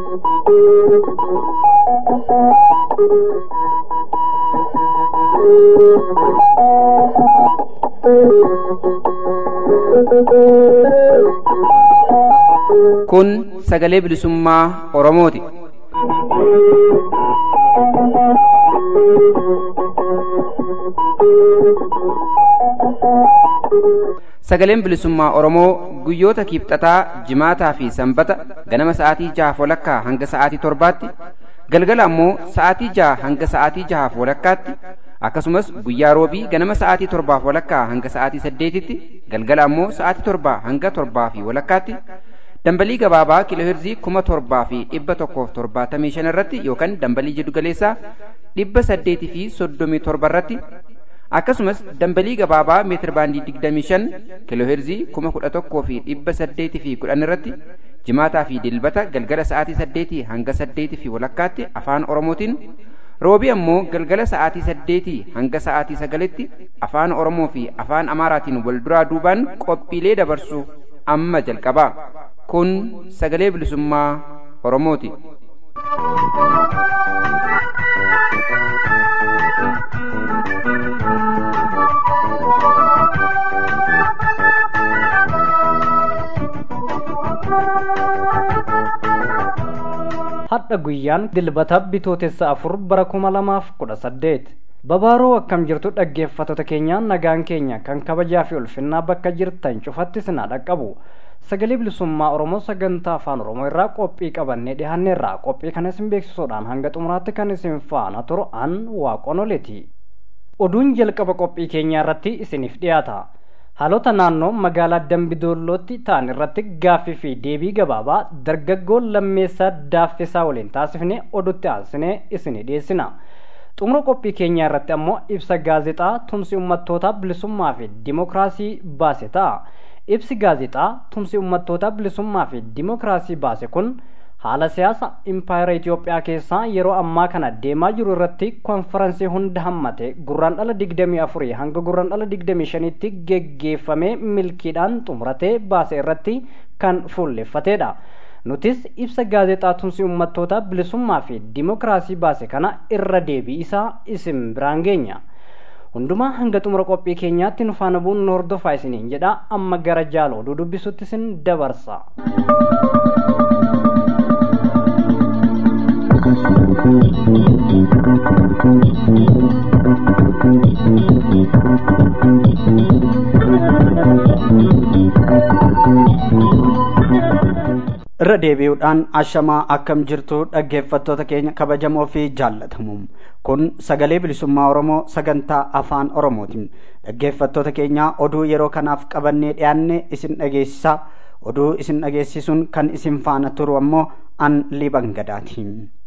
Kun sagalee bilisummaa Oromooti. Sagaleen bilisummaa Oromoo guyyoota kiibxataa, jimaataa fi sanbata ganama sa'aatii jahaaf walakkaa hanga sa'aatii torbaatti, galgala ammoo sa'aatii jaha hanga sa'aatii jahaaf walakkaatti, akkasumas guyyaa roobii ganama sa'aatii torbaaf walakkaa hanga sa'aatii saddeetitti, galgala ammoo sa'aatii torbaa hanga torbaa fi walakkaatti, dambalii gabaabaa kiilooheerzii kuma torbaa fi dhibba tokkoof torbaatamii shan irratti yookaan dambalii jiddugaleessaa dhibba saddeetii fi soddomii torba irratti akkasumas dambalii gabaabaa meetir baandii digdamii shan kiilooheerzii kuma kudha tokkoo fi dhibba saddeetii fi kudhan irratti jimaataa fi dilbata galgala sa'aatii saddeetii hanga saddeetii fi walakkaatti afaan oromootiin roobii ammoo galgala sa'aatii saddeetii hanga sa'aatii sagalitti afaan oromoo fi afaan amaaraatiin wal duraa duubaan qophiilee dabarsu amma jalqabaa kun sagalee bilisummaa oromooti. hadha guyyaan dilbata bitootessa afur bara kuma lamaaf kudha saddeet babaaroo akkam jirtu dhaggeeffattoota keenyaan nagaan keenya kan kabajaa fi ulfinnaa bakka jirtan cufatti sinaa dhaqqabu sagalee bilisummaa oromoo sagantaa afaan oromoo irraa qophii qabannee dhiyaanneerra qophii kana isin beeksisuudhaan hanga xumuraatti kan isin faana turu an waaqonoleeti oduun jalqaba qophii keenyaa irratti isiniif dhiyaata haalota naannoo magaalaa dambidoollootti ta'an irratti gaaffii fi deebii gabaabaa dargaggoo lammeessaa daaffisaa waliin taasifne odutti aansinee isinii dhiyeessina xumura qophii keenyaa irratti ammoo ibsa gaazexaa tumsi ummattootaa bilisummaa fi dimokiraasii baase ta'a ibsi gaazexaa tumsi ummattoota bilisummaa fi dimokiraasii baase kun haala siyaasa impaayera Itoophiyaa keessaa yeroo ammaa kana deemaa jiru irratti konferansii hunda hammate gurraan dhala digdamii afurii hanga gurraan dhala digdamii shanitti geggeeffamee milkiidhaan xumuratee baase irratti kan fuulleffatedha. Nutis ibsa gaazexaa tumsi ummattoota bilisummaa fi dimokiraasii baase kana irra deebii isaa isin biraan geenya. hundumaa hanga xumura qophii keenyaatti nu faana bu'uun nu hordofaa isiniin jedha amma gara jaala oduu dubbisutti isin dabarsa. irra deebi'uudhaan ashamaa akkam jirtu dhaggeeffattoota keenya kabajamoo fi jaallatamu kun sagalee bilisummaa oromoo sagantaa afaan oromootiin dhaggeeffattoota keenya oduu yeroo kanaaf qabannee dhiyaanne isin dhageessisaa oduu isin dhageessisuun kan isin faana turu ammoo an liban gadaati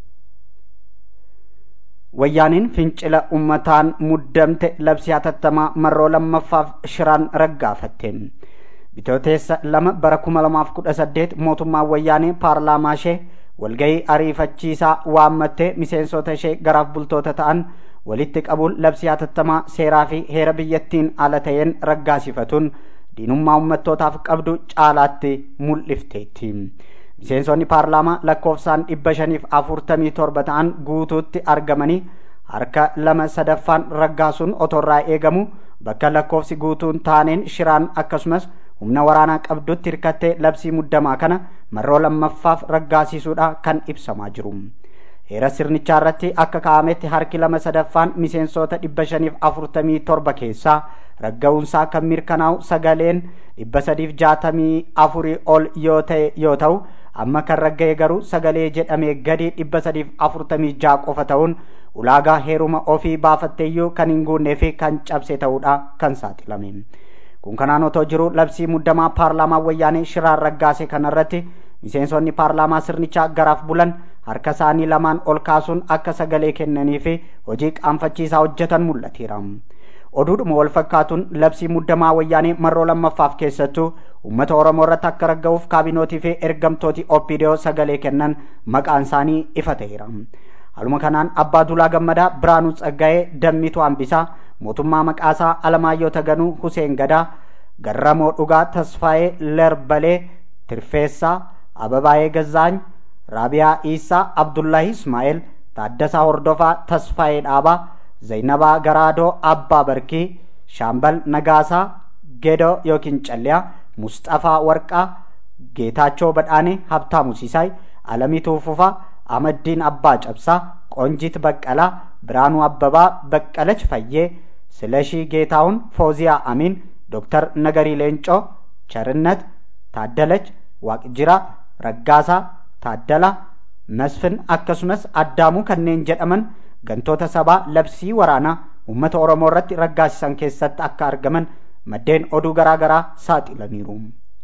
wayyaaniin fincila ummataan muddamte labsii hatattamaa marroo lammaffaaf shiraan raggaafatte bitooteessa lama bara kuma lamaaf kudha saddeet mootummaan wayyaanee paarlaamaa ishee walgahii ariifachiisaa waammattee miseensota ishee garaaf bultoota ta'an walitti qabuun labsii hatattamaa seeraa fi heera biyyattiin ala ta'een raggaasifatuun diinummaa ummattootaaf qabdu caalaatti mul'ifteetti. miseensonni paarlaamaa lakkoofsaan dhibba shaniif afurtamii torba ta'an guutuutti argamanii harka lama sadaffaan raggaasuun otorraa eegamu bakka lakkoofsi guutuun taaneen shiraan akkasumas humna waraanaa qabdutti hirkattee labsii muddamaa kana marroo lammaffaaf raggaasisuudha kan ibsamaa jiru. Heera sirnichaa irratti akka kaa'ametti harki lama sadaffaan miseensota dhibba shaniif afurtamii torba keessaa ragga'uunsaa kan mirkanaa'u sagaleen dhibba sadiif jaatamii afurii ol yoo ta'e yoo ta'u amma kan ragga'e garuu sagalee jedhamee gadi dhibba sadiif afurtamii jaa qofa ta'uun ulaagaa heeruma ofii baafatteeyyuu kan hin guunnee fi kan cabse ta'uudha kan saaxilame. kun kanaan otoo jiru labsii muddamaa paarlaamaa wayyaanee shiraan raggaase kanarratti miseensonni paarlaamaa sirnichaa garaaf bulan harka isaanii lamaan ol kaasuun akka sagalee kennanii fi hojii qaanfachiisaa hojjetan mul'ateera. oduudhuma wal fakkaatuun labsii muddamaa wayyaanee marroo lammaffaaf keessattuu uummata oromoo irratti akka ragga'uuf kaabinootii fi ergamtooti opidiyoo sagalee kennan maqaan isaanii ifa ta'eera. Haluma kanaan abbaa Dulaa Gammadaa Biraanuu Tsaggaa'ee Dammituu Hambisaa mootummaa maqaasaa Alamaayyoo Taganuu Huseen Gadaa Garramoo Dhugaa Tasfaayee Lerbalee Tirfeessaa Ababaayee Gazzaany raabiyaa iisaa abdullahi ismaa'eel taaddasaa hordofaa tasfaayee dhaabaa zaynabaa garaadoo abbaa barkii shaambal nagaasaa gedoo yookiin calliyaa musxafaa warqaa geetaachoo badhaanee habtaamu siisaay alamii tuufufaa amaddiin abbaa cabsaa qoonjit baqqalaa biraanuu abbabaa baqqalach fayyee ስለሺ ጌታሁን ፎዚያ አሚን ዶክተር ነገሪ ሌንጮ ቸርነት ታደለች ዋቅጅራ ረጋሳ ታደላ መስፍን akkasumas addaamu kanneen jedhaman gantoota sabaa labsii waraanaa uummata oromoo irratti raggaasisan keessatti akka argaman maddeen oduu garaa garaa saaxilaniiru.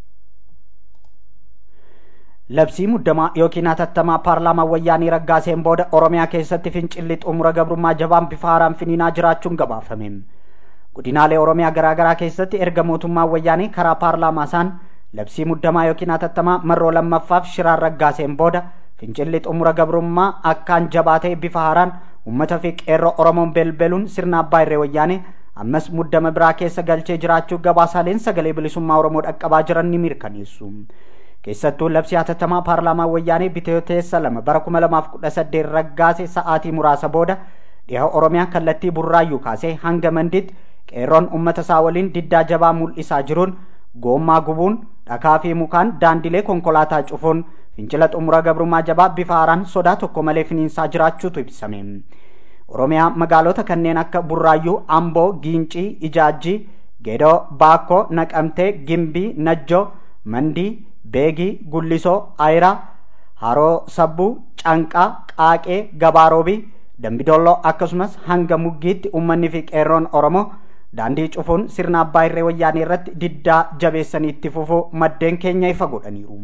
labsii muddamaa yookiin hatattamaa paarlaamaa wayyaanii raggaaseen booda oromiyaa keessatti fincilli xumura gabrummaa jabaan bifa haaraan finiinaa jiraachuun gabaafame godinaalee oromiyaa garaa garaa keessatti erga mootummaa wayyaanii karaa paarlaamaa isaan labsii muddamaa yookiin hatattamaa marroo lammaffaaf shiraan raggaaseen booda fincilli xumura gabrummaa akkaan jabaatee bifa haaraan uummata fi qeerroo oromoon belbeluun sirna abbaa irree wayyaanii ammas muddama biraa keessa galchee jiraachuu gabaasaaleen sagalee bilisummaa oromoo dhaqqabaa jiran ni mirkaneessu. keessattuu labsii hatattamaa paarlaamaa wayyaanii bitootessa lama bara kuma lamaaf kudha saddeet raggaase sa'aatii muraasa booda dhiha oromiyaa kallattii burraayyuu kaasee hanga manditti qeerroon uummata isaa waliin diddaa jabaa mul'isaa jiruun goommaa gubuun dhakaa fi mukaan daandilee konkolaataa cufuun fincila xumura gabrummaa jabaa bifa haaraan sodaa tokko malee finiinsaa jiraachuutu ibsame. oromiyaa magaalota kanneen akka burraayyuu amboo giincii ijaajjii gedoo baakkoo naqamtee gimbii najjoo mandii beegii gullisoo ayiraa haroo sabbuu canqaa qaaqee gabaaroobii dambidolloo akkasumas hanga muggiitti ummanni fi qeerroon oromoo daandii cufuun sirna abbaa irree wayyaanii irratti diddaa jabeessanii itti fufuu maddeen keenya ifa godhaniiru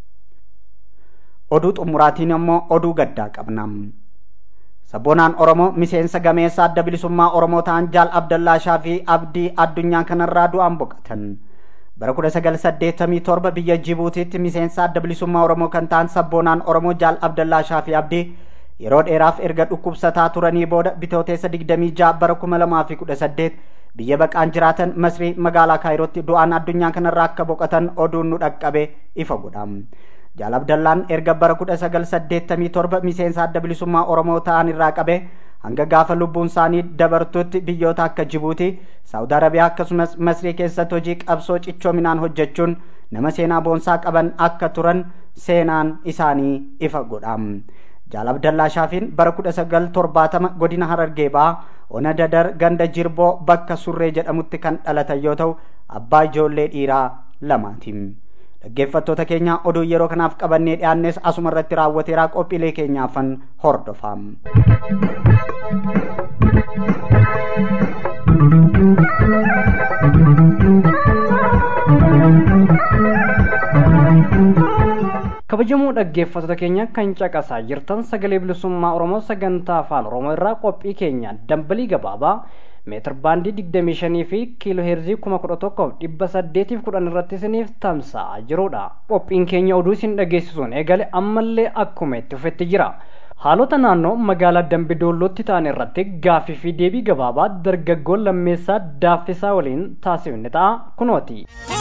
oduu xumuraatiin immoo oduu gaddaa qabna sabboonaan oromoo miseensa gameessa adda bilisummaa oromoo ta'an jaal abdallaa shaafii abdii addunyaa kanarraa du'aan boqatan bara kudha sagal saddeettamii torba biyya jibuutiitti miseensa adda bilisummaa oromoo kan ta'an sabboonaan oromoo jaal abdallaa shaafii abdii yeroo dheeraaf erga dhukkubsataa turanii booda bitooteessa digdamii ja'a bara kuma lamaa fi kudha saddeet biyya baqaan jiraatan masrii magaalaa kaayirootti du'aan addunyaa kanarraa akka boqotan oduun nu dhaqqabe ifa godha jaal abdallaan erga bara kudha sagal saddeettamii torba miseensa adda bilisummaa oromoo ta'an irraa qabe hanga gaafa lubbuun isaanii dabartutti biyyoota akka jibuutii saawud arabiyaa akkasumas masrii keessatti hojii qabsoo cichoominaan hojjechuun nama seenaa boonsaa qaban akka turan seenaan isaanii ifa godha jaal abdallaa shaafiin bara kudha sagal torbaatama godina harargee ba'aa ona dadar ganda jirboo bakka surree jedhamutti kan dhalatan yoo ta'u abbaa ijoollee dhiiraa lamaati dhaggeeffattoota keenya oduu yeroo kanaaf qabannee dhiyaannes asuma irratti raawwateeraa qophiilee keenyaafan hordofaa. kabajamoo dhaggeeffattoota keenya kan caqasaa jirtan sagalee bilisummaa oromoo sagantaa afaan oromoo irraa qophii keenya dambalii gabaabaa meetir baandii digdamii shanii fi kiiloo heerzii kuma kudha tokkoof dhibba saddeetiif kudhan irratti isiniif tamsa'aa jirudha qophiin keenya oduu isin dhageessisuun eegale ammallee akkuma itti fufetti jira haalota naannoo magaalaa dambidoollootti ta'an irratti gaaffii fi deebii gabaabaa dargaggoon lammeessaa daaffisaa waliin taasifne ta'a kunooti.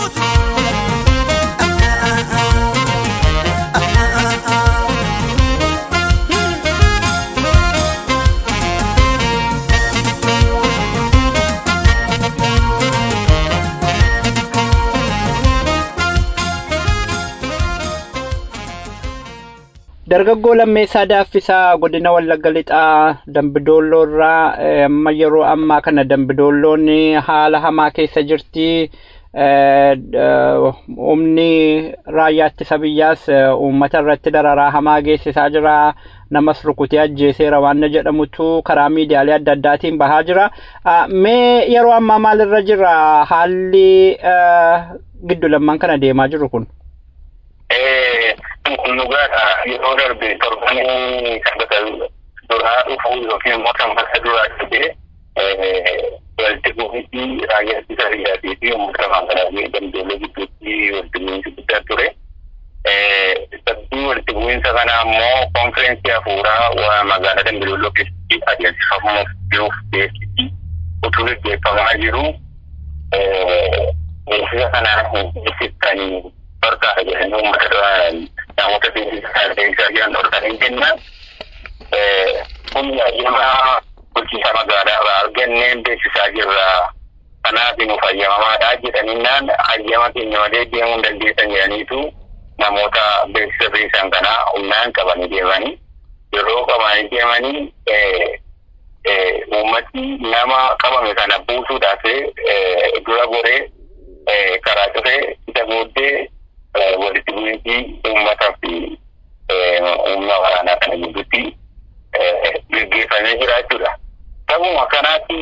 dargaggoo lammeessaa daaffisaa godina wallagga lixaa dambidoolloo irraa amma yeroo ammaa kana dambidoolloon haala hamaa keessa jirti humni raayyaa ittisa biyyaas uummata irratti dararaa hamaa geessisaa jira namas rukutee ajjeeseera waan jedhamutu karaa miidiyaalee adda addaatiin bahaa jira mee yeroo ammaa maalirra jira haalli giddu lamman kana deemaa jiru kun. kun dhugaadha yeroo darbe torbanii sabbata duraa dhufuu yookiin immoo sanbata duraa dhufee walitti bu'iinsi raayyaa ittisa biyyaatii fi uummata magaalaa dambeelee gidduutti walitti bu'iinsi guddaa ture. Sabbii walitti bu'iinsa kana ammoo konfireensii hafuuraa magaalaa dambeelolloo keessatti adeemsifamuuf jiruuf beeksisi utuu gaggeeffamaa jiru. Beeksisa kanaan hin beeksistanii barbaada jedhanii uummata namoota beeksisaa beeksisaa jiran dhorkanii kennan kun ayyamaa bulchiinsa magaalaa irraa argannee beeksisaa jirra. Kanaaf nu fayyamamaadha jedhaninnaan ayyama keenya malee deemuu hin dandeessan jedhaniitu namoota beeksisa beeksisan kana humnaan qabanii deemanii yeroo qabanii deemanii uummati nama qabame kana buusuudhaaf dura goree karaa cufee isa booddee walitti bu'iinsi uummataa fi humna waraanaa kana gidduutti gaggeeffamee jira jechuudha. Sabuma kanaatti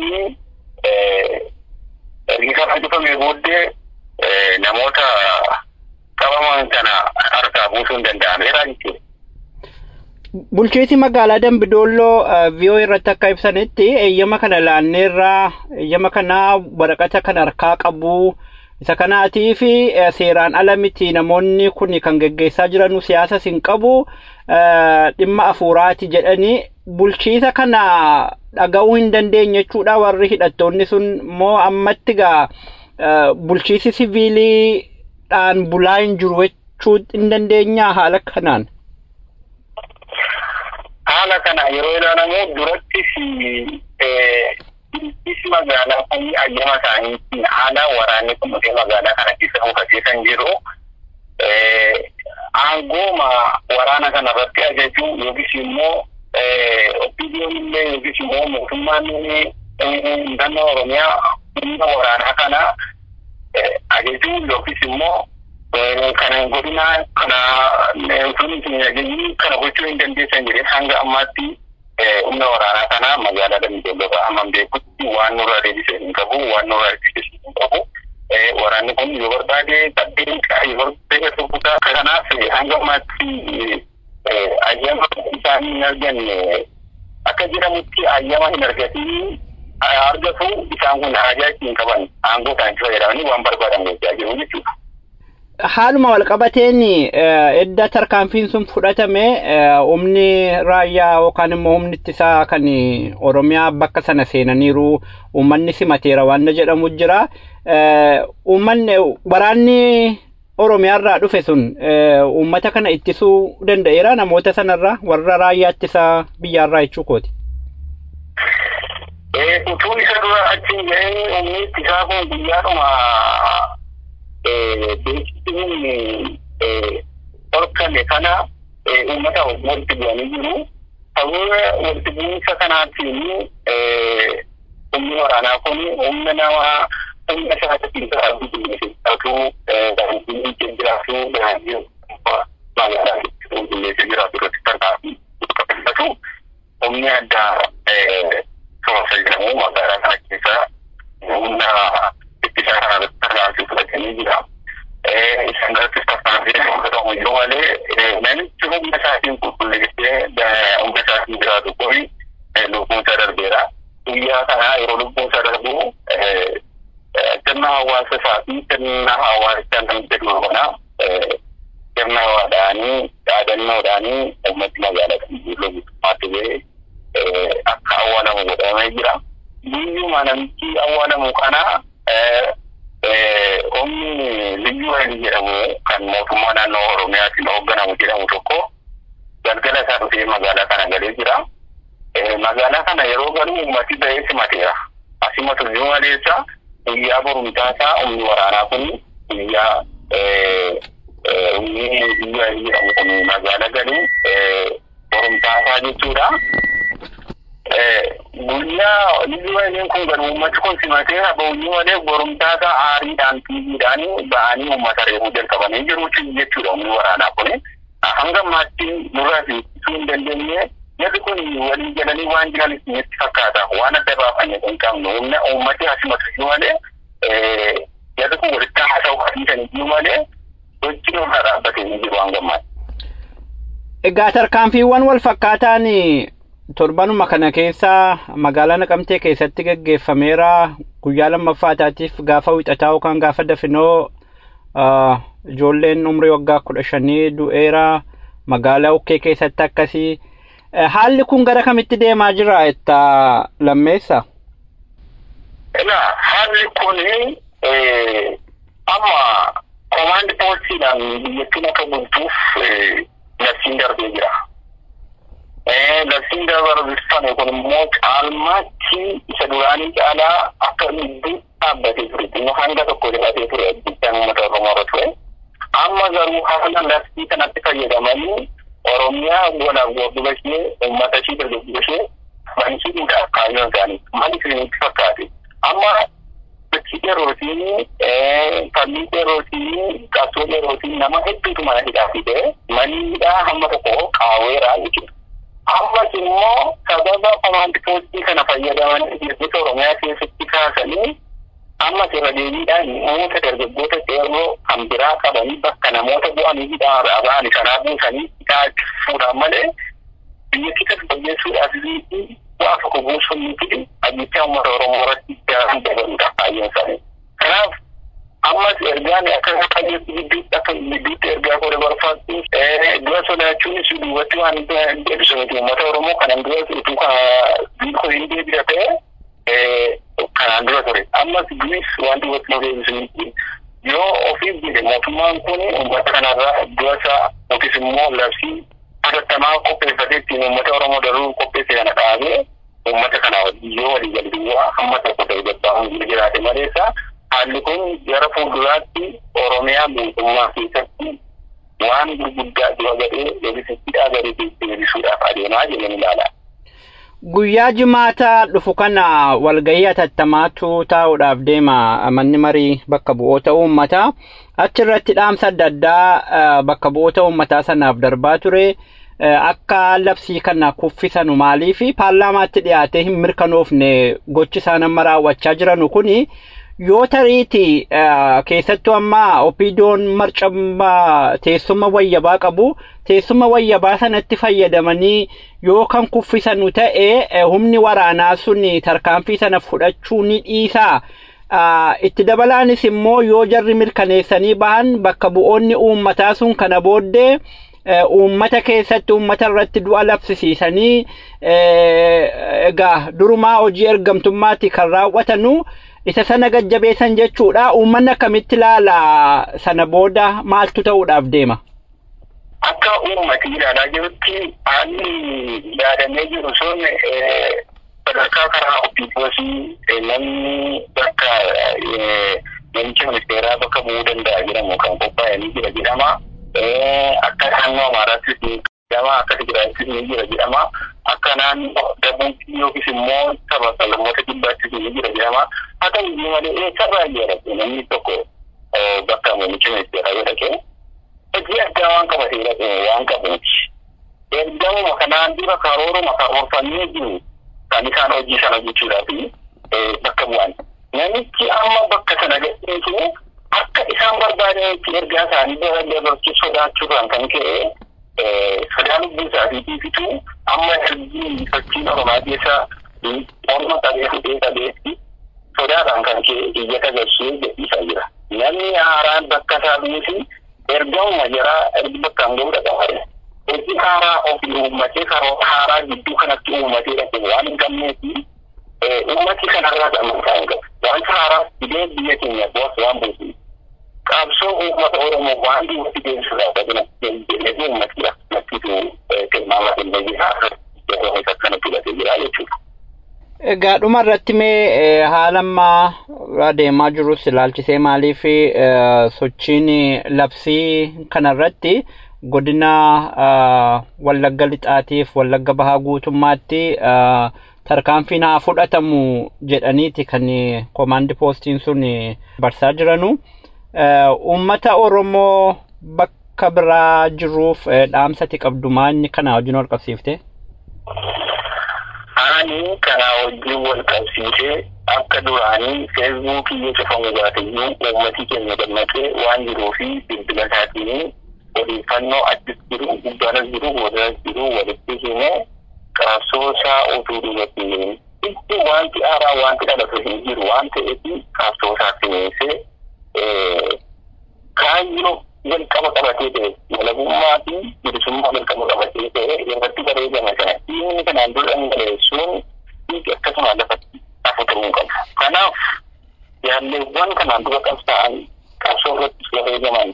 ergi kana cufamee booddee namoota qabaman kana harkaa buusuun danda'ameera jechuudha. Bulchiinsi magaalaa Dambidolloo viiyoo irratti akka ibsanitti eeyyama kana laanneerraa eeyyama kana waraqata kan harkaa qabu isa kanaatii fi seeraan ala miti namoonni kun kan geggeessaa jiran siyaasa hin qabu dhimma afuuraati jedhanii bulchiinsa kana dhaga'uu hin dandeenye jechuudha warri hidhattoonni sun immoo ammatti gaa bulchiinsi siviiliidhaan bulaa hin jiru jechuu hin dandeenyaa haala kanaan. haala kana yeroo ilaalamu durattis bulchiinsi magaalaa kun ayyama isaaniitiin haala waraanni kun dhufee magaalaa kana keessa mukaseessan jiru aangooma waraana kana irratti ajaju yookiis immoo oppiidiyoon illee yookiis immoo mootummaan naannoo oromiyaa humna waraanaa kana ajaju yookiis immoo kana godina kana sun ajajni kana gochuu hin dandeessan jedhee hanga ammaatti humna waraanaa kana magaalaa Dambidolloo amma beekutti waan nurraa deebisee hin qabu waan nurraa deebisee hin qabu. Waraanni kun yoo barbaade tabbeen yoo barbaade rukutaa kanaaf hanga ammaatti ayyama isaanii hin arganne akka jedhamutti ayyama hin argatiin argatu isaan kun haajaa ittiin qaban aangoo isaanii fayyadamanii waan barbaadan gochaa jiru jechuudha. haaluma walqabateen edda tarkaanfiin sun fudhatame humni raayyaa yookaan immoo humni ittisaa kan oromiyaa bakka sana seenaniiru uummanni simateera waan jedhamu jira. Uummanni waraanni oromiyaarraa dhufe sun uummata kana ittisuu danda'eera namoota sanarraa warra raayyaa ittisaa biyyaarraa jechuu kooti. Utuu isa dura achiin ga'een humni ittisaa kun guyyaadhuma beeksisuun dhorkame kana uummata walitti bu'anii jiru. Sababa walitti bu'iinsa kanaatiin humni waraanaa kun humna nama humna isaatiin jiraatu qulqulleessuu daandii jiraatu daandii magaalaa qulqulleessee jiraatu irratti tarkaanfii qulqulleeffatu humni addaa soorasa jedhamu magaalaa kana keessa humna ittisaa kana irratti tarkaanfii fudhatanii jira. Isaan irrattis tarkaanfii fudhatamu yoo malee namichi humna isaatiin qulqulleessee humna isaatiin jiraatu kun lubbuun isaa darbeera. Guyyaa kana yeroo lubbuun isaa darbu sirna hawaasa isaa fi sirna hawaasa namni jedhu kana sirna waadhaanii dhaadannoodhaanii uummati magaalaa kan jiru guutummaatti ba'ee akka awwaalamu godhamee jira. Biyyuma namichi awwaalamu kana humni liyyu wayini jedhamu kan mootummaa naannoo Oromiyaatiin hoogganamu jedhamu tokko galgala isaa dhufee magaalaa kana galee jira. Magaalaa kana yeroo galu uummati ba'ee simateera. Asimatu iyyuu maleessa guyyaa borumtaa isaa humni waraanaa kun guyyaa humni liyyu wayini jedhamu kun magaalaa galu borumtaa isaa jechuudha. guyyaa liyyu wayiniin kun galu uummati kun simatee habauyyu malee borumtaa isaa aariidhaan tiiviidhaan ba'anii uummata reebuu jalqabanii jiru jechuudha humni waraanaa kun. Hanga ammaatti nurraa fiigsisuu hin dandeenye Jarri kun walii galanii waan jiran isinitti fakkaata. Waan adda baafame hin qabnu. Humna uummati hasimatu iyyuu malee jarri kun walitti haasa'u hasiisan iyyuu malee hojii nurraa dhaabbatee hin jiru hanga ammaatti. Egaa tarkaanfiiwwan wal fakkaataan torbanuma kana keessa magaalaa Naqamtee keessatti gaggeeffameera. Guyyaa lammaffaataatiif gaafa wixataa yookaan gaafa dafinoo ijoolleen umrii waggaa kudha shanii du'eera. Magaalaa Ukkee keessatti akkasii. Haalli kun gara kamitti deemaa jira itta lammeessa? Egaa haalli kun amma komaandi poolisiidhaan biyyattiin akka bultuuf labsiin darbee jira. Labsiin darbame kun immoo caalmaatti isa duraanii caalaa akka gidduu dhaabbatee ture. Inni hanga tokko dhiyaatee ture biyyaan uummata Oromoo irra ture. Amma garuu haala labsii kanatti fayyadamanii Oromiyaa walaaf gorduba ishee uummata ishee dargaggoota ishee bansiisuudhaaf kaayyoon isaanii maal isinitti fakkaate. Amma sochii yerootiin falmii yerootiin qabsoo yerootiin nama hedduutu mana hidhaa fide manni hidhaa hamma tokko qaaweeraa jechuudha. Ammas immoo sababa komaandi poostii kana fayyadamanii biyyoota Oromiyaa keessatti kaasanii ammas irra deebiidhaan namoota dargaggoota qeerroo kan biraa qabanii bakka namoota bu'anii hidhaa ba'anii kanaa buusanii hidhaa fuudhan malee biyyattii tasgabbeessuudhaaf bu'aa tokko buusuun miti ajjechaa uummata Oromoo irratti daran dabaluudha kaayyoon isaanii. Kanaaf ammas ergaan akka qajeelchi gidduutti akka gidduutti ergaa godhe barbaaddu dura sodaachuunis duubatti waan deebisu miti uummata Oromoo kanan dura utuu biikoo hin deebira ta'e kanaan dura ture. Ammas duris waan duubatti nu deebisu miti. Yoo ofiif jedhe mootummaan kun uummata kanarraa dura isaa yookiis immoo labsii hatattamaa qopheeffatee ittiin uummata Oromoo daruu qopheesse kana dhaabee uummata kana wajjin yoo walii galii duwwaa hamma tokko ta'e gabbaahuun jiraate maleessa haalli kun gara fuulduraatti Oromiyaa mootummaa keessatti waan gurguddaa dura gadhee deebisittiidhaa gadhee deebisuudhaaf adeemaa jedhanii ilaala. Guyyaa jimaata dhufu kana walgahii hatattamaatu taa'uudhaaf deema manni marii bakka bu'oota uummataa. Achirratti dhaamsa adda addaa bakka bu'oota uummataa sanaaf darbaa ture. Akka labsii kana kuffisanu maaliif paarlaamaatti dhiyaatee hin mirkanoofne gochi isaan amma raawwachaa jiranu kuni yoo tariiti keessattuu amma opiidoon marcammaa teessuma wayyabaa qabu teessuma wayyabaa sanatti fayyadamanii yoo kan kuffisanu ta'e humni waraanaa sun tarkaanfii sana fudhachuu ni dhiisaa. itti dabalaanis immoo yoo jarri mirkaneessanii bahan bakka bu'oonni uummataa sun kana booddee uummata keessatti uummata irratti du'a labsisiisanii egaa durumaa hojii ergamtummaatti kan raawwatanu isa sana gajjabeessan jechuudha uummanni akkamitti ilaala sana booda maaltu ta'uudhaaf deema. Akka uummati ilaalaa jirutti haalli yaadamee jiru sun sadarkaa karaa ofiifoosii namni bakka namicha ministeeraa bakka bu'uu danda'a jedhamu kan qophaa'e ni jira jedhama. Akka naannoo Amaaraattis ni jedhama. Akka Tigraayittis ni jira jedhama. Akka naannoo Dabuutii yookiis immoo saba sablammoota kibbaattis ni jira jedhama. Haa ta'u iyyuu malee eessarraa jedhama namni tokko bakka namicha ministeeraa yoo dhaqee hojii addaa waan qabatee dhaqee waan qabuuti. Ergamuma kanaan dura karooruma karoorfamee jiru kan isaan hojii sana hojjechuudhaaf bakka bu'an. Namichi amma bakka sana gadhiisu akka isaan barbaadanitti ergaa isaanii bira dabarsuu sodaachuudhaan kan ka'e sodaa lubbuu isaatiitiifitu amma ergii fakkiin oromaa keessa orma qabee fudhee qabeetti sodaadhaan kan ka'e iyyata gashee jedhiisaa jira. Namni haaraan bakka isaa buusi ergamuma jaraa ergi bakkaan ga'uu dhaqamare. hojii haaraa ofii uummatee karoora haaraa gidduu kanatti uummatee dhaqe waan hin qabneefi uummati kanarraa gammadaa hin qabu. Wanta haaraa fidee biyya keenya boos waan buusu. Qabsoo uummata Oromoo waan duubatti deebisuudhaaf jedhee uummati akkanattitu tilmaama kennee jira. Yeroo akkanatti filatee jira jechuudha. Egaa dhuma irratti mee haala ammaa adeemaa jirus ilaalchisee maaliif sochiin labsii kanarratti godina wallagga lixaatiif wallagga bahaa guutummaatti tarkaanfiin haa fudhatamu jedhaniiti kan komaandi poostiin sun barsaa jiranu. Uummata Oromoo bakka biraa jiruuf dhaamsati qabdu inni kana wajjin wal qabsiifte? Ani kana wajjin wal qabsiisee akka duraanii feesbuukii yoo cufamu baateyyuu uummati keenya dammaqee waan jiruu fi bilbila isaatiin odeeffannoo achis jiru gubbaanas jiru boodanas jiru walitti himee qabsoo isaa utuu duubatti hin itti wanti haaraa wanti dhalatu hin jiru waan ta'eef qabsoo isaa simeessee kaayyoo jalqaba qabatee ta'e walabummaa fi bilisummaa jalqaba qabatee ta'e irratti bareedame kana dhiigni kanaan dura dhangaleessuun dhiigi akkasuma lafatti hafutamuu qabu. Kanaaf yaalleewwan kanaan dura qabsaa'an qabsoo irratti bareedaman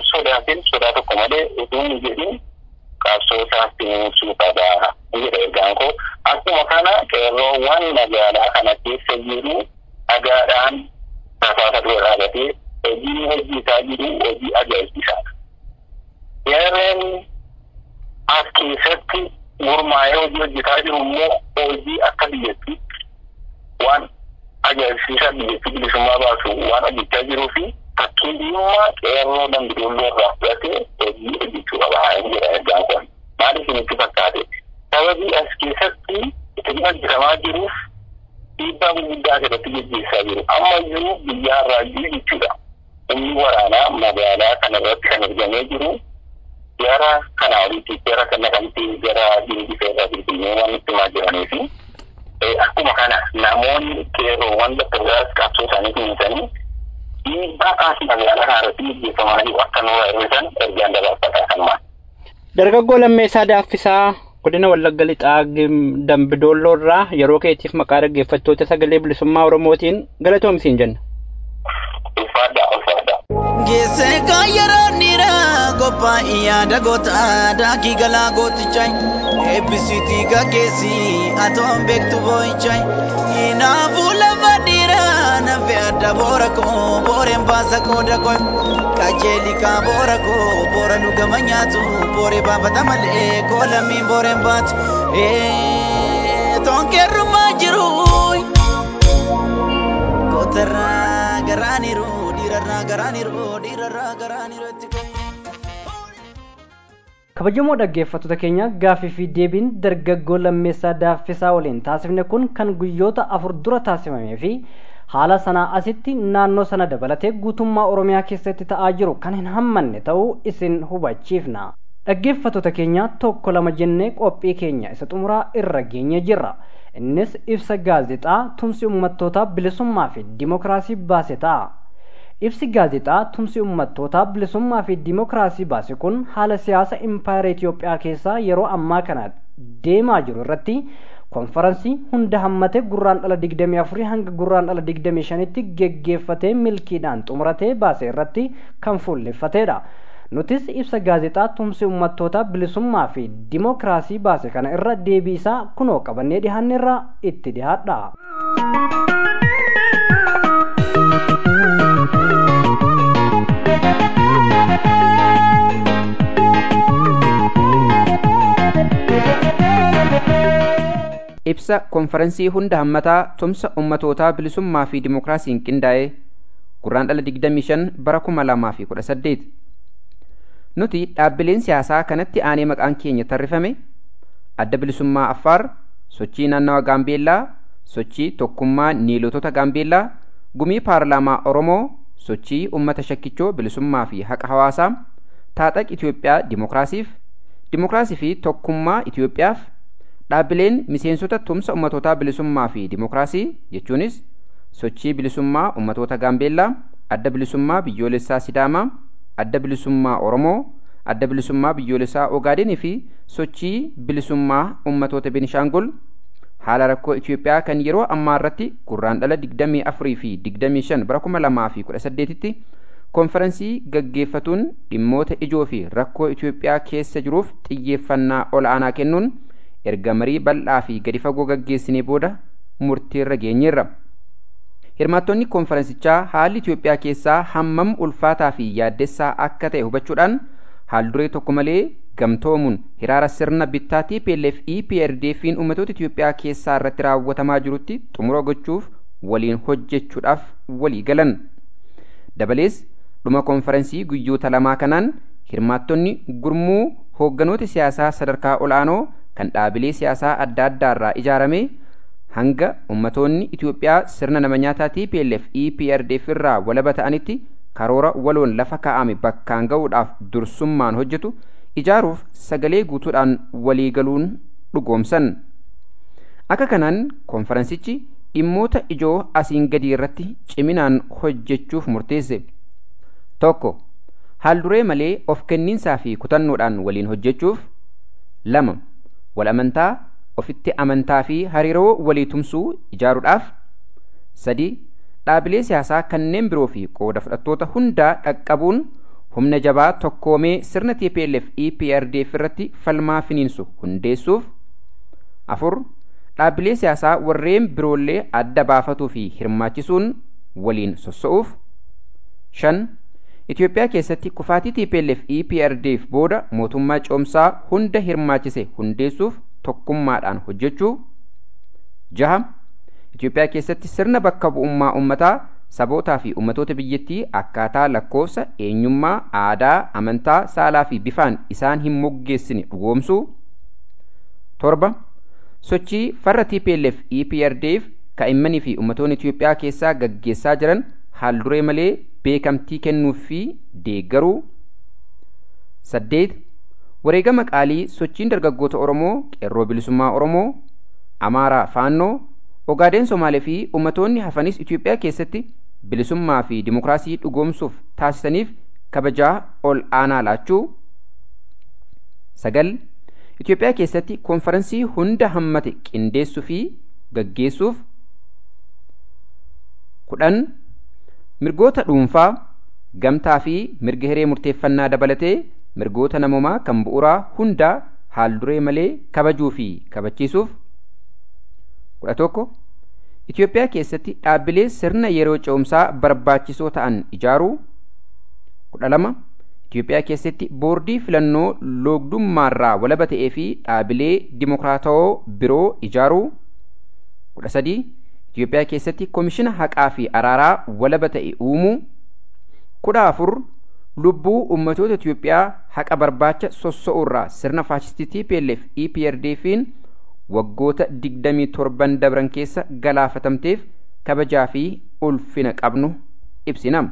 sodaatin sodaa tokko malee utuu hin jedhin qabsoo isaatti ibsuu qaba jedha ergaan koo akkuma kana qeerroowwan magaalaa kana keessa jiru dhagaadhaan rasaasa dura dhaabatee hojii hojjetaa jiru hojii ajaa'ibsiisaadha. Qeerroon as keessatti gurmaa'ee hojii hojjetaa jiru immoo hojii akka biyyattiitti waan ajaa'ibsiisaa biyyattii bilisummaa baasu waan hojjechaa jiruu fi fakkeenyummaa qeerroo dambidolloo irraa fudhatee hojii hojjechuu qaba jedha ergaan kun. Maaliif isinitti fakkaate? Sababii as keessatti itti hojjetamaa jiruuf dhiibbaa gurguddaa asirratti gaggeessaa jiru. Amma iyyuu biyyaa irraa iyyuu jechuudha. Humni waraanaa magaalaa kana irratti kan argamee jiru gara kanaa olitti gara kana kanatti gara dindigisa irraa bilbilee waan itti himaa jiranii fi akkuma kana namoonni qeerroowwan bakka biraas qabsoo isaanii kunuunsanii dhiibbaa as magaalaa kana irratti gaggeeffamaa jiru akka nurraa hir'isan ergaan dabarfataa kan maal. Dargaggoo lammeessaa daaffisaa godina Wallagga Lixaa Dambidoolloo irraa yeroo keetiif maqaa dhaggeeffattoota sagalee bilisummaa Oromootiin galatoomsiin jenna. Ulfaadhaa ulfaadhaa. Geessee kan yeroo dhiiraa qophaa'e yaada goota daakii galaa gootichaa eebbisiitii gaggeessi atoon beektu boo'ichaa hinaafuu lafa dhiiraa nafe adda boora koo booreen baasa qooda koo qajeeli kaa boora koo boora dhugama nyaatu booree baafata malee koo lammiin booreen baatu toonkeerrumaa jiru gootarraa garaaniru dhiirarraa garaaniru dhiirarraa garaaniru itti kabajamoo dhaggeeffattoota keenya gaaffii fi deebiin dargaggoo lammeessaa daaffisaa waliin taasifne kun kan guyyoota afur dura taasifamee fi haala sanaa asitti naannoo sana dabalatee guutummaa oromiyaa keessatti ta'aa jiru kan hin hammanne ta'uu isin hubachiifna dhaggeeffattoota keenya tokko lama jennee qophii keenya isa xumuraa irra geenye jirra innis ibsa gaazexaa tumsi ummattootaa bilisummaa fi dimokiraasii baase ta'a ibsi gaazexaa tumsi ummattootaa bilisummaa fi dimokiraasii baase kun haala siyaasa impaayera Itoophiyaa keessaa yeroo ammaa kana deemaa jiru irratti konferansii hunda hammate gurraan dhala 24 hanga gurraan dhala 25tti geggeeffatee milkiidhaan xumuratee baase irratti kan fuulleffatedha. Nutis ibsa gaazexaa tumsi ummattootaa bilisummaa fi dimokiraasii baase kana irra deebii isaa kunoo qabannee dhihaanne irraa itti dhihaadha. ibsa konferansii hunda hammataa tumsa ummatootaa bilisummaa fi dimokiraasiin qindaa'e gurraan dhala 25 bara 2018 nuti dhaabbileen siyaasaa kanatti aanee maqaan keenya tarrifame adda bilisummaa affaar sochii naannawa gaambeellaa sochii tokkummaa niilotota gaambeellaa gumii paarlaamaa oromoo sochii ummata shakkichoo bilisummaa fi haqa hawaasaa taaxaq itiyoophiyaa dimokiraasiif dimokiraasii fi tokkummaa itiyoophiyaaf dhaabbileen miseensota tumsa ummatootaa bilisummaa fi dimokiraasii jechuunis sochii bilisummaa ummatoota gaambeellaa adda bilisummaa biyyoolessaa sidaamaa adda bilisummaa oromoo adda bilisummaa biyyoolessaa ogaadenii fi sochii bilisummaa ummatoota benishaangul haala rakkoo itiyoophiyaa kan yeroo ammaa irratti gurraan dhala 24 fi 25 bara 2018 tti konferansii gaggeeffatuun dhimmoota ijoo fi rakkoo itiyoophiyaa keessa jiruuf xiyyeeffannaa ol'aanaa kennuun erga marii bal'aa fi gadi fagoo gaggeessinee booda murtiirra geenyeerra. Hirmaattonni konferensichaa haalli Itoophiyaa keessaa hammam ulfaataa fi yaaddessaa akka ta'e hubachuudhaan haalduree tokko malee gamtoomuun hiraara sirna bittaa TPLF EPRDF'n uummatoota Itoophiyaa keessaa irratti raawwatamaa jirutti xumura gochuuf waliin hojjechuudhaaf walii galan. Dabalees dhuma konferensii guyyoota lamaa kanaan hirmaattonni gurmuu hoogganoota siyaasaa sadarkaa ol'aanoo kan dhaabilee siyaasaa adda addaa irraa ijaarame hanga ummatoonni Itoophiyaa sirna nama nyaataa TPLF EPRDF irraa walaba ta'anitti karoora waloon lafa kaa'ame bakkaan ga'uudhaaf dursummaan hojjetu ijaaruuf sagalee guutuudhaan waliigaluun dhugoomsan. Akka kanaan konferensichi dhimmoota ijoo asiin gadii irratti ciminaan hojjechuuf murteesse. Tokko haalduree malee of kenniinsaa fi kutannoodhaan waliin hojjechuuf. Lama wal amantaa ofitti amantaa fi hariiroo walii tumsuu ijaaruudhaaf. Sadi dhaabilee siyaasaa kanneen biroo fi qooda fudhattoota hundaa dhaqqabuun humna jabaa tokkoomee sirna TPLF EPRDF irratti falmaa finiinsu hundeessuuf afur dhaabbilee siyaasaa warreen biroollee adda baafatuu fi hirmaachisuun waliin sossa'uuf shan Itoophiyaa keessatti kufaatii TPLF EPRDF booda mootummaa coomsaa hunda hirmaachise hundeessuuf tokkummaadhaan hojjechuu jaha Itoophiyaa keessatti sirna bakka bu'ummaa uummataa sabootaa fi ummatoota biyyattii akkaataa lakkoofsa eenyummaa aadaa amantaa saalaa fi bifaan isaan hin moggeessine dhugoomsuu torba sochii farra TPLF EPRDF kaa'immanii fi ummatoonni Itoophiyaa keessaa gaggeessaa jiran haal duree malee beekamtii kennuu fi deeggaruu saddeet wareegama qaalii sochiin dargaggoota Oromoo qeerroo bilisummaa Oromoo Amaaraa Faannoo Ogaadeen Somaalee fi ummatoonni hafanis Itoophiyaa keessatti bilisummaa fi dimokiraasii dhugoomsuuf taasisaniif kabajaa ol aanaa laachuu sagal Itoophiyaa keessatti konferansii hunda hammate qindeessuu fi gaggeessuuf kudhan mirgoota dhuunfaa gamtaa fi mirga hiree murteeffannaa dabalatee mirgoota namumaa kan bu'uuraa hundaa haal duree malee kabajuu fi kabachiisuuf kudha tokko Itoophiyaa keessatti dhaabbilee sirna yeroo ce'umsaa barbaachisoo ta'an ijaaruu kudha lama Itoophiyaa keessatti boordii filannoo loogdummaarraa walaba ta'ee fi dhaabbilee dimokiraatawoo biroo ijaaruu kudha sadii Itoophiyaa keessatti koomishina haqaa fi araaraa walaba ta'e uumuu kudha afur lubbuu ummatoota Itoophiyaa haqa barbaacha sossa'uurraa sirna faashistii TPLF EPRDF'n waggoota digdamii torban dabran keessa galaafatamteef kabajaa fi ulfina qabnu ibsina.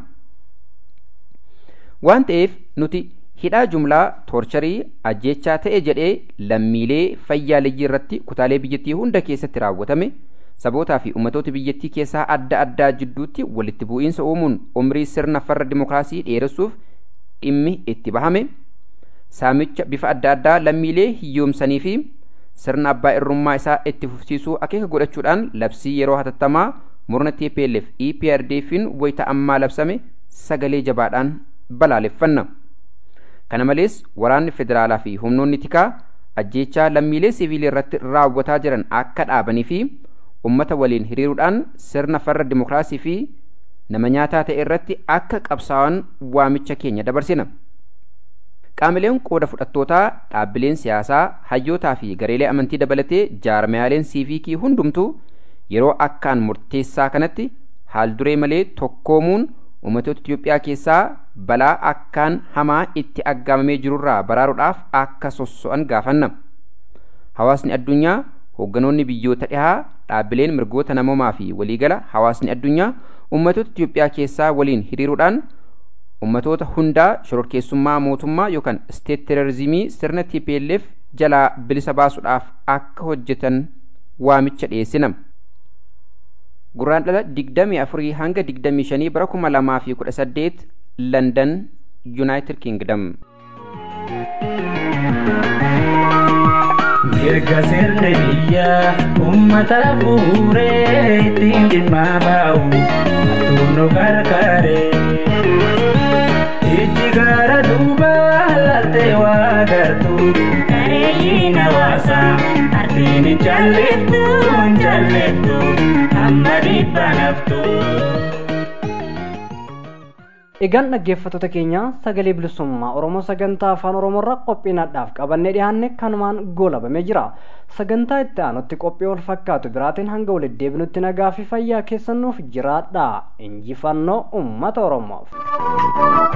Waan ta'eef nuti hidhaa jumlaa toorcharii ajjechaa ta'e jedhee lammiilee fayyaaleyyii irratti kutaalee biyyattii hunda keessatti raawwatame sabootaa fi ummatoota biyyattii keessaa adda addaa jidduutti walitti bu'iinsa uumuun umrii sirna farra dimokiraasii dheeressuuf dhimmi itti bahame saamicha bifa adda addaa lammiilee hiyyoomsanii fi sirna abbaa irrummaa isaa itti fufsiisuu akeeka godhachuudhaan labsii yeroo hatattamaa murna TPLF EPRDF'n wayita ammaa labsame sagalee jabaadhaan balaaleffanna. Kana malees waraanni federaalaa fi humnoonni tikaa ajjeechaa lammiilee siviilii irratti raawwataa jiran akka dhaabanii fi ummata waliin hiriiruudhaan sirna farra dimokiraasii fi nama nyaataa ta'e irratti akka qabsaa'an waamicha keenya dabarsina. Qaamileen qooda fudhattootaa dhaabbileen siyaasaa hayyootaa fi gareelee amantii dabalatee jaarmayaaleen siiviikii hundumtuu yeroo akkaan murteessaa kanatti haal duree malee tokkoomuun ummatoota Itoophiyaa keessaa balaa akkaan hamaa itti aggaamamee jirurraa baraaruudhaaf akka sosso'an gaafanna. Hawaasni addunyaa hoogganoonni biyyoota dhihaa dhaabbileen mirgoota namoomaa fi waliigala hawaasni addunyaa ummatoota Itoophiyaa keessaa waliin hiriiruudhaan ummatoota hundaa shororkeessummaa mootummaa yookaan isteet terorizimii sirna TPLF jalaa bilisa baasuudhaaf akka hojjetan waamicha dhiyeessina. Gurraan dhala digdamii afurii hanga digdamii shanii bara kuma lamaa fi kudha saddeet London United Kingdom. Mirga sirna biyyaa uummata fuuree ittiin dhimma baa'u hattuun gargaaree. Ijji gara duubaa laaltee waa gartuu bareeyyiin hawaasaa ardiin hin jallettu hin jallettu amma dhibba naftu. Egaan dhaggeeffattoota keenya sagalee bilisummaa Oromoo sagantaa afaan Oromoorraa qophiinaadhaaf qabannee dhiyaanne kanumaan goolabamee jira. Sagantaa itti aanutti qophii wal fakkaatu biraatiin hanga walitti deebinutti nagaa fi fayyaa keessannuuf jiraadha. Injifannoo uummata Oromoof.